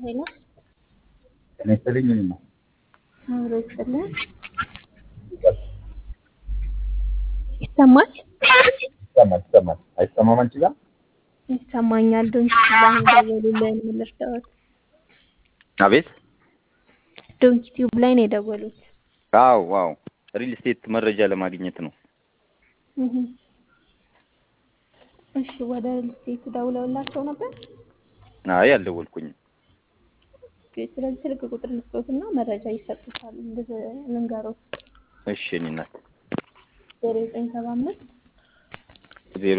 ሄሎ ጤና ይስጥልኝ። እኔማ አብሮ ይስጥልን። ይሰማል ይሰማል ይሰማል። አይሰማም አንቺ ጋር? ይሰማኛል። ዶንኪ ቲዩብ ላይ ነው የደወሉልን። ምን ልርዳዎት? አቤት። ዶንኪ ቲዩብ ላይ ነው የደወሉት። አዎ ዋው፣ ሪል ስቴት መረጃ ለማግኘት ነው። እህ እሺ፣ ወደ ሪል ስቴት ደውለውላቸው ነበር? አይ አልደወልኩኝም። ኦኬ፣ ስለዚህ ስልክ ቁጥር ልስጦትና መረጃ ይሰጡታል። ልንገሮት እሺ እኔ እናት ዜሮ ዘጠኝ ሰባ አምስት